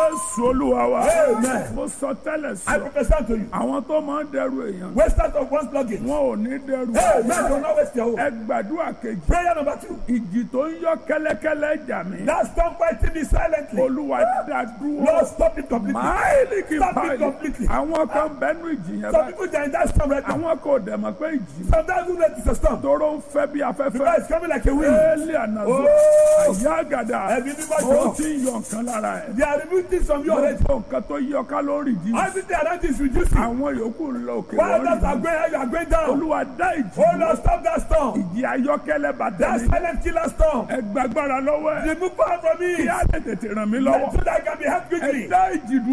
jésù olúwa wa Amen. mo sọ tẹ́lẹ̀ I sọ prophesy to you. àwọn tó máa ń dẹrù èèyàn Wasters of one's luggage. wọn ò ní dẹrù Amen. Do not waste your own. ẹ gbàdúrà kejì Prayer number two. ìjì tó ń yọ kẹ́lẹ́kẹ́lẹ́ jà mí Now stop fighting me silently. olúwa dá dúró Lord, stop it completely. máìlì kì í Stop it báyìí completely. àwọn kan bẹnu ìjì yẹn Some báyìí people they are in that storm right now. àwọn kò dẹ̀ mọ̀ pé ìjì Sometimes we know it's a storm. tóró ń fẹ́ bí Because afẹ́fẹ́ it's coming like a wind. éèlì ànàzó Oh. àyà àgàdà Ẹbí mímọ́ ó jọ. ti ń yọ nǹkan lára ẹ̀ They are removing things from you already. gbogbo nǹkan tó yọ kálórì jí Everything around you is reducing. àwọn yòókù ń lọ òkè While others are lórí going high, you are going down. olúwa dá ìjì Oh Lord, stop that storm. ìjì ayọ́kẹ́lẹ́ bàtà That mi silent killer storm. ẹ gbàgbára lọ́wọ́ ẹ̀ Remove power from me. kí á lè tètè ràn mí lọ́wọ́ So that I can be helped ẹ quickly. dá ìjì dúró.